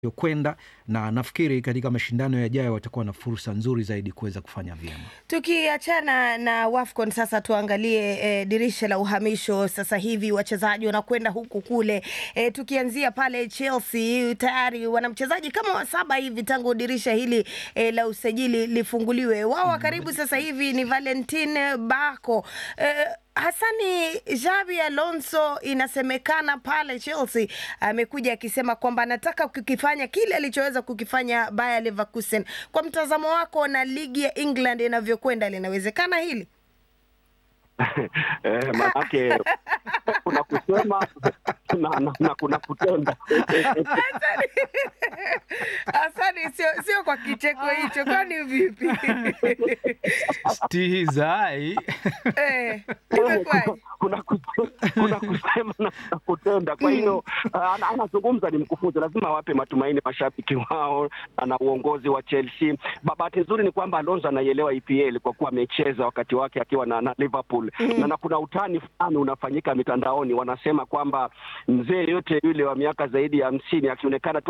kwenda na nafikiri katika mashindano yajayo watakuwa na fursa nzuri zaidi kuweza kufanya vyema. Tukiachana na WAFCON sasa tuangalie e, dirisha la uhamisho sasa hivi wachezaji wanakwenda huku kule. E, tukianzia pale Chelsea tayari wana mchezaji kama wa saba hivi tangu dirisha hili e, la usajili lifunguliwe. Wao wa karibu sasa hivi ni Valentin Bako. E, Hasani Xabi Alonso inasemekana pale Chelsea amekuja akisema kwamba anataka kukifanya kile alichoweza kukifanya Bayer Leverkusen. Kwa mtazamo wako na ligi ya England inavyokwenda, linawezekana hili? Eh, manake kuna kusema na, na, na kuna kutenda. Hasani, Hasani sio sio kwa kicheko hicho, kwani vipi? Stihizai. Eh, kuna, imekuwaje? kuna, kuse- kuna kusema na kuna kutenda. Kwa hiyo ah, ana- anazungumza ni mkufunzi, lazima awape matumaini mashabiki wao na na uongozi wa Chelsea. Ba- Bahati nzuri ni kwamba Alonso anaielewa EPL kwa kuwa amecheza wakati wake akiwa na, na Liverpool na, na kuna utani fulani unafanyika mitandaoni, wanasema kwamba mzee yote yule wa miaka zaidi ya hamsini akionekana tu